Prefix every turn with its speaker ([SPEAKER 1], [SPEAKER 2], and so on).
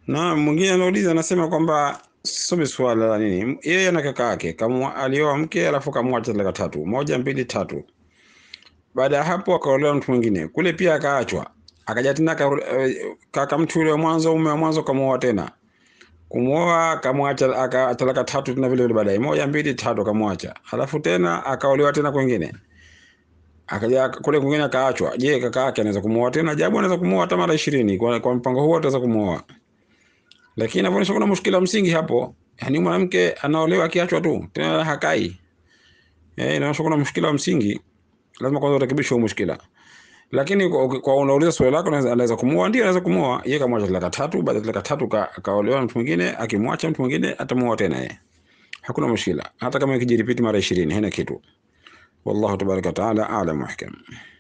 [SPEAKER 1] Na mwingine anauliza anasema kwamba some swala la nini, yeye na kaka yake kamwa alioa mke alafu kamwacha talaka tatu, moja mbili tatu. Baada ya hapo akaolewa mtu mwingine kule, pia akaachwa, akaja tena aka- eh, kaka mtu yule wa mwanzo, mume wa mwanzo kamuoa tena, kumwoa akamwacha, aka talaka tatu tena vile vile, baadaye moja mbili tatu akamwacha, alafu tena akaolewa tena kwingine akaja kule kwingine akaachwa. Je, kaka yake anaweza kumuoa tena? Jabu anaweza kumuoa hata mara ishirini kwa, kwa mpango huo ataweza kumuoa, lakini inaonyesha kuna mushkila msingi hapo, yaani mwanamke anaolewa akiachwa tu tena hakai. Eh, inaonyesha kuna mushkila wa msingi, lazima kwanza urekebishe huo mushkila. Lakini kwa, kwa unauliza swali lako, anaweza anaweza kumuoa, ndio anaweza kumuoa. Yeye kamwacha talaka tatu, baada ya talaka tatu ka, kaolewa na mtu mwingine, akimwacha mtu mwingine atamuoa tena yeye, hakuna mushkila, hata kama ikijiripiti mara ishirini, haina kitu. Wallahu tabaraka wa taala a'lam wa ahkam.